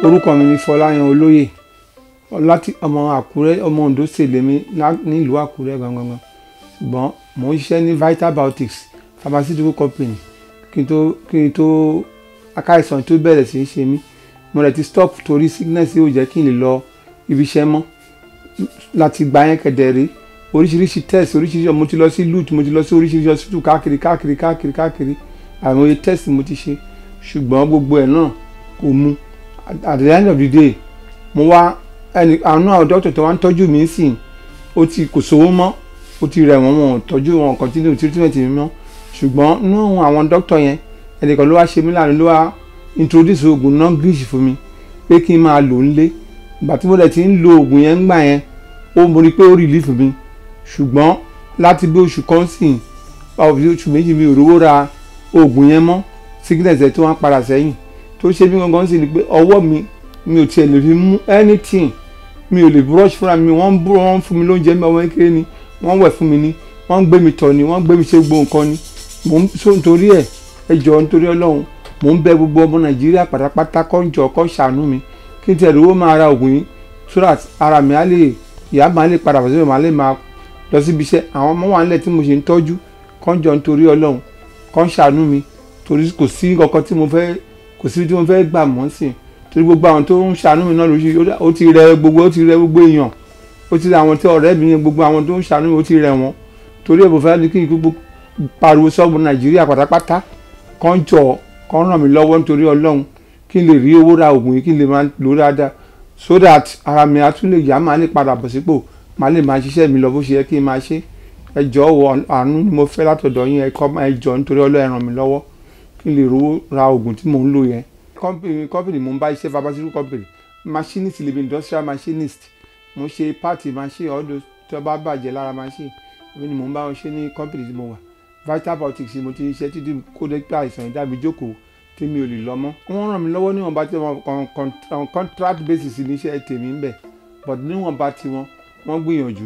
orúkọ mi ni Fọláyan Olóyè láti ọmọ Àkúrẹ́ ọmọ Ondo sèlémi nílùú Àkúrẹ́ gangan ṣùgbọ́n mò ń ṣiṣẹ́ ní Vital Biotics pharmaceutical company kí n tó kí n tó akáìsàn tó bẹ̀rẹ̀ sí í ṣe mí mo rẹ̀ ti stop torí sickness yóò jẹ́ kí n lè lọ ibi iṣẹ́ mọ́ láti gba yẹn kẹ̀dẹ̀ oríṣiríṣi test oríṣiríṣi mo ti lọ sí lut mo ti lọ sí oríṣiríṣi hospital káàkiri káàkiri káàkiri káàkiri àìmọye test mo ti ṣe ṣùgbọ́n gbogbo ẹ̀ náà kò mu at the end of the day mo wá ẹni àwọn àwọn doctor tó wá ń tọ́jú mi sí ó ti kò sówó mọ́ ó ti rẹ̀ wọ́n wọn ò tọ́jú wọn continue treatment mi mọ́ ṣùgbọ́n nínú àwọn doctor yẹn ẹnìkan ló wá ṣe mí láàrin ló wá introduce oògùn non-glitch fún mi pé kí n máa lò ń lé ìgbà tí mo dẹ̀ ti ń lo oògùn yẹn ń gbà yẹn ó mo rí i pé ó relief mi ṣùgbọ́n láti bí oṣù kan sìn oṣù méjì mi ò rówó ra oògùn yẹn mọ́ sickness ẹ̀ tó wá padà sẹ́yìn tó ṣe mí gangan sí ni pé ọwọ́ mi mi ò tiẹ̀ lè fi mú anything mi ò lè brush fúnra mi wọ́n ń bú wọ́n ń fún mi lóúnjẹ mi ọmọ kékeré ni wọ́n ń wẹ̀ fún mi ni wọ́n ń gbé mi tọ̀ ni wọ́n ń gbé mi ṣe gbogbo nǹkan ni mò ń so nítorí ẹ̀ ẹ jọ̀ọ́ nítorí ọlọ́run mò ń bẹ gbogbo ọmọ nàìjíríà pátápátá kó ń jọ kó ṣàánú mi kí n tiẹ̀ lówó máa ra oògùn yìí so that ara mi á lè ìyá máa lè padà fọ́sẹ̀ máa lè máa lọ síbi iṣẹ́ àwọn ọmọ wa nílẹ̀ tí mo ṣe ń tọ́jú kó ń jọ nítorí ọlọ́run kó ń ṣàánú mi torí kò sí kankan tí mo fẹ́ kò sí tí mo fẹ́ gbà mọ́ sí i torí gbogbo àwọn tó ń ṣàánú mi náà lóṣù ó ti rẹ gbogbo ó ti rẹ gbogbo èèyàn ó ti rẹ àwọn tí ọ̀rẹ́ mi yẹn gbogbo àwọn tó ń ṣàánú mi ó ti rẹ wọn torí ẹ̀bùn fẹ́ kí n gbogbo pariwo sọ́ọ̀bù nàìjíríà pátápátá kàn jọ kàn ràn mí lọ́wọ́ nítorí ọlọ́run kí n lè rí owó ra oògùn yìí kí n lè máa lò dáadáa so that ara mi á tún lè yá máa lè padà bọ̀ sípò máa lè máa ṣiṣẹ́ mi lọ bó ṣe yẹ kí n máa ṣe ẹ jọ̀ọ́ àánú ni mo fẹ́ látọ̀dọ̀ yín ẹ jọ̀ọ́ nítorí ọlọ́run ẹ ràn mí lọ́wọ́ kí n lè rówó ra oògùn tí mò ń lò yẹn company company mo ń bá iṣẹ́ pharmaceutical company machinist lè bi industrial machinist mo ṣe part machine ọdún tí wọ́n bá bàjẹ́ lára machine èmi ni mo ń bá wọn ṣe ní company tí mo wà vital biotics mo ti ṣe títí kó dé pé àìsàn ìdábì jókòó tí mi ò lè lọ mọ́ wọ́n ràn mí lọ́wọ́ níwọ̀nba tí wọ́n contract basis ní iṣẹ́ tèmi ń bẹ̀ but níwọ̀nba tí wọ́n wọ́n gbìyànjú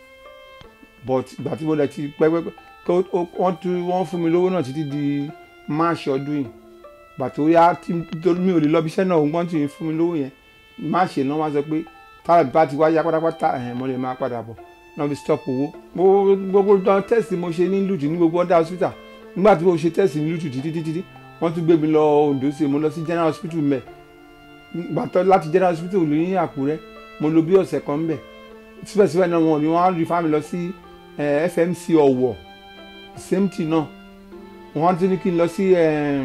but ìgbà tí mo lẹ ti pẹ́pẹ́ wọ́n fún mi lówó náà títí di march ọdún yìí bàtò yá tí mi ò lè lọ bí iṣẹ́ náà ògbọ́n tí fún mi lówó yẹn má ṣe náà wá sọ pé tára bá ti wáyá pátápátá ẹ̀hìn mo lè máa padà bọ̀ náà fi stop owó. gbogbo dán tẹ́sì mo ṣe ní lùtù ní gbogbo ọ̀dà hospital nígbà tí mo ṣe tẹ́sì ní lùtù títí títí wọ́n tún gbé mi lọ Ondo sí mo lọ sí general hospital mẹ́ gbàtọ́ láti general hospital ní Àkúrẹ́ mo lò bí ọ̀sẹ̀ kan mbẹ̀ síbẹ̀síbẹ̀ náà wọn ni wọ́n á rí fámi lọ sí FMC Ọ̀wọ̀ same thing náà wọ́n ti ní kí n lọ sí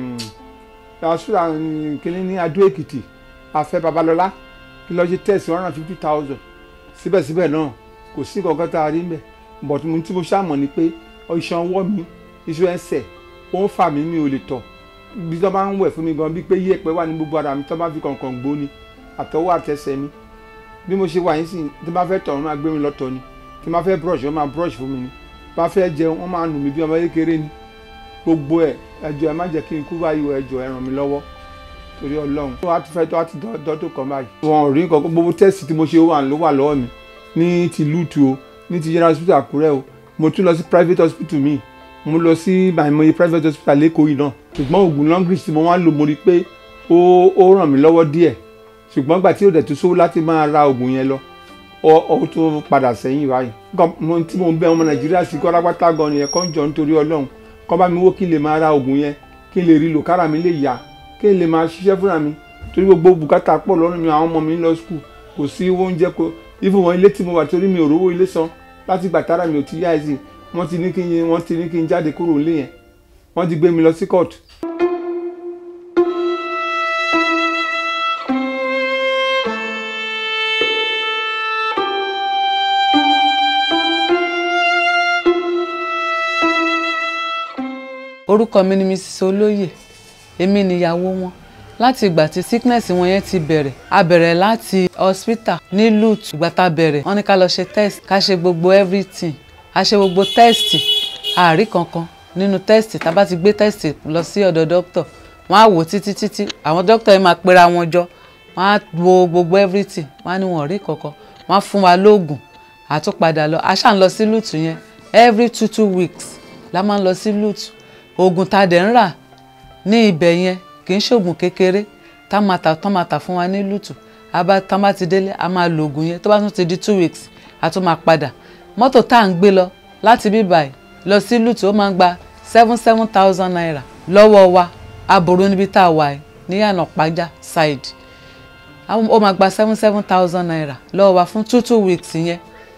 hospital kìnínní ní Adó Èkìtì Afẹ́ Babalọ́lá kí lọ́ọ́ ṣe test one hundred fifty thousand síbẹ̀síbẹ̀ náà kò sí kankan tá a rí mbẹ̀ but mo tí mo ṣàmọ̀ ni pé iṣan ọwọ́ mi iṣan ẹsẹ̀ ó ń fà mí mi ò lè tọ̀ bí tó bá ń wẹ̀ fún mi gan bí pé yẹ̀pẹ̀ wà ní gbogbo ara mi tó bá fi kànkàn gbó ni àtọwọ́ àtẹsẹ̀ mi bí mo ṣe wà yín sí tí bá fẹ́ tọ̀ wọ́n máa gbé mi lọ́tọ̀ ni tí bá fẹ́ brush wọ́n máa brush fún mi ni bá fẹ́ jẹun wọ́n máa nù mí bí ọmọ kékeré ni gbogbo ẹ̀ ẹjọ́ ẹ má jẹ́ kí n kú báyìí o ẹjọ́ ẹ ràn mí lọ́wọ́ torí Ọlọ́run tó wá ti fẹ́ tó wá ti dọ́tò kan báyìí. wọn ò rí nǹkan gbogbo tẹ́sì tí mo ṣe wà ló wà lọ́wọ́ mi ní ti lùtù o ní ti general hospital Àkúrẹ́ o mo tún lọ sí private hospital mi mo lọ sí àìmọye private hospital lẹ́kọ̀ọ́ yìí náà ṣùgbọ́n oògùn longrich tí mo wá ń lò mo rí pé ó ràn mí lọ́wọ́ díẹ̀ ṣùgbọ́n gbà tí ó dẹ̀ tó sówó láti máa ra oògùn yẹn lọ ó tún padà sẹ́yìn báyìí tí mo ń bẹ ọmọ Nàìjíríà sí kọ́lápátá gan nìyẹn kọ́ ń jọ nítorí Ọlọ́run kọ́ bá mi wó kí n lè máa ra oògùn yẹn kí n lè rí lò kára mi lè yá kí n lè máa ṣiṣẹ́ fúnra mi torí gbogbo bùkátà pọ̀ lọ́rùn mi àwọn ọmọ mi ń lọ skul kò sí oúnjẹ kò ìfún wọn ilé tí mo wà torí mi ò rówó ilé san láti gbà tára mi ò ti yá ẹ̀sìn wọ́n ti ní kí n wọ́n ti ní kí n jáde kúrò nílé yẹn wọ́n ti gbé mi lọ sí court. orúkọ mi ni mrs olóyè èmi nìyàwó wọn láti ìgbà tí sickness wọn yẹn ti bẹ̀rẹ̀ a bẹ̀rẹ̀ láti hospital ní lut ìgbà tá a bẹ̀rẹ̀ wọ́n ní ká lọ ṣe test ká ṣe gbogbo everything a ṣe gbogbo test àárí kankan nínú test tá a bá ti gbé test lọ sí ọ̀dọ̀ doctor wọ́n á wò títí títí àwọn doctor yẹn máa pera wọn jọ wọ́n á wo gbogbo everything wọ́n á ní wọn ò rí kankan wọ́n á fún wa lóògùn àtúpadà lọ a ṣáà ń lọ sí lut yẹn every two two weeks la máa ń lọ sí lut oògùn tá a dẹ̀ ń rà ní ibẹ̀ yẹn kì í ṣoògùn kékeré tá máa tà tán máa tà fún wa ní lùtù àbá tán bá ti délé a máa lo oògùn yẹn tó bá tún ti di two weeks a tún máa padà mọ́tò tá à ń gbé lọ láti bí báyìí lọ sí lùtù ó máa ń gba seven seven thousand naira lọ́wọ́ wa aburú níbi tá a wà yìí ní yànà pàjá side ó máa gba seven seven thousand naira lọ́wọ́ wa fún two two weeks yẹn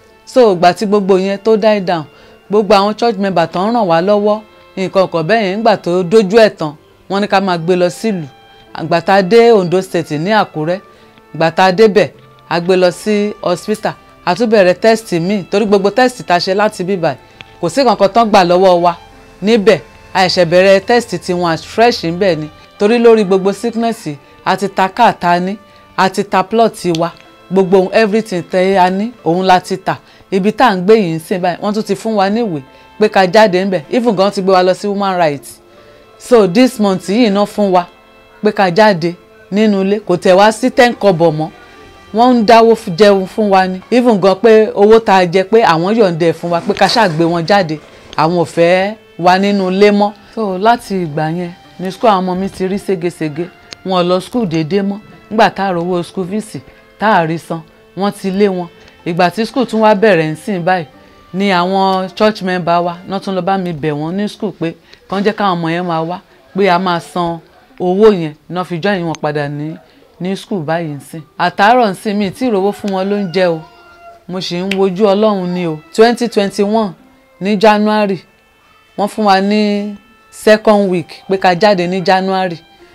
so ìgbà tí gbogbo yẹn tó die down gbogbo àwọn church member tó ń ràn wá lọ́wọ́ nǹkan kan bẹ́ẹ̀ yẹn nígbà tó dójú ẹ̀ tán wọ́n ní ká máa gbé lọ sílùú ìgbà tá a dé Ondo State ní Àkúrẹ́ ìgbà tá a débẹ̀ a gbé lọ sí hospital a tún bẹ̀rẹ̀ test míì torí gbogbo test tá a ṣe láti bíbà kò sí kankan tán gbà lọ́wọ́ wa níbẹ̀ a ṣẹ̀ṣẹ̀ bẹ̀rẹ̀ test tiwọn as fresh níbẹ̀ ni torí lórí gbogbo sickness a ti ta káàta ní a ti ta plot wa gbogbo everything tẹ́ a ní òun la ti tà ibi tá à ń gbé yìí ń sìn báyìí wọ́n tún ti fún wa níwèé pé ká jáde ńbẹ̀ even gan ti gbé wa lọ sí human rights so this month yìí ná fún wa pé ká jáde nínú ilé kò tẹ̀ wá sí ten kọ́bọ̀ mọ́ wọ́n ń dáwó jẹun fún wa ni even gan pé owó tá a jẹ pé àwọn yọ̀ǹda ẹ̀ fún wa pé ká ṣàgbé wọn jáde àwọn ò fẹ́ wa nínú ilé mọ́. so láti ìgbà yẹn ní school àwọn ọmọ mi ti rí ségesège wọn ò lọ school déédéé mọ́ nígbà tá a rówó school fees tá a rí san wọ́n ti lé wọn ìgbà tí school tún wá bẹ̀rẹ̀ ń sìn báyìí ni àwọn church member wa náà tún lọ bá mi bẹ̀ wọ́n ní school pé kàn jẹ́ káwọn ọmọ yẹn máa wá pé a máa san owó yẹn náà fi join wọn padà ní ní school báyìí ń sìn àtàárọ̀ ń sìn mi tí ìrówó fún wọn ló ń jẹ́ o mo sì ń wojú ọlọ́run ni o twenty twenty one ní january wọ́n fún wa ní second week pé ká jáde ní january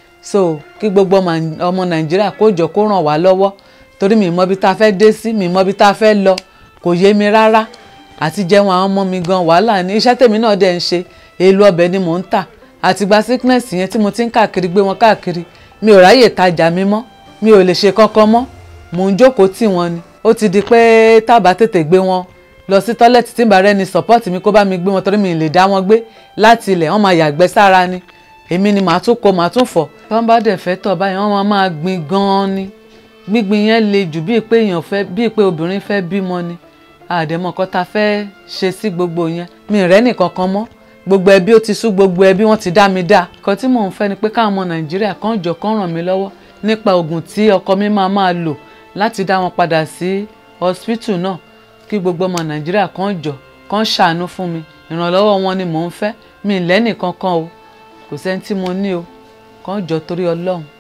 so kí gbogbo ọmọ nàìjíríà kó jọ kó ràn wá lọ́wọ́ torí mi mọ ibi tá a fẹ́ dé sí mi mọ ibi tá a fẹ́ lọ kò yé mi rárá àti jẹun àwọn ọmọ mi gan wàhálà ní iṣẹ́ tèmi náà dẹ̀ ń ṣe èlò ọbẹ̀ ni mò ń tà àtìgbà sickness yẹn tí mo ti ń káàkiri gbé wọn káàkiri mi ò ráyè tajà mi mọ́ mi ò lè ṣe kankan mọ́ mò ń jókòó tì wọ́n ni ó ti di pé tábà tètè gbé wọn lọ sí tọ́lẹ̀tì tí bàrẹ́ ni support mi kó bá mi gbé wọn torí mi lè dá wọn gbé láti ilẹ̀ wọ́n máa yàgbẹ́ sára ni èmi ni màá tún kó màá tún fọ̀ tí wọ́n bá dẹ̀ fẹ́ tọ̀ báyìí wọ́n máa máa gbin gan-an ni gbígbin yẹn le jù bíi pé èèyàn fẹ́ bíi pé obìnrin fẹ́ bímọ ni àdèmọ̀ kan ta fẹ́ ṣe sí gbogbo yẹn mi rẹ́ nìkan kan mọ́ gbogbo ẹbí ó ti sú gbogbo ẹbí wọ́n ti dá mi dá nǹkan tí mò ń fẹ́ ni pé káwọn ọmọ nàìjíríà kan jọ kán ràn mí lọ́wọ́ nípa oògùn tí ọkọ mi máa máa lò láti dá wọn padà sí hospital náà kí gbogbo ọmọ nàìjíríà kan jọ kán ṣàánú fún mi ìrànlọ́wọ́ wọn ni mò ń fẹ́ mi lẹ́nìkan kan o kò sẹ́ni tí mo ní o kán jọ torí ọlọ́run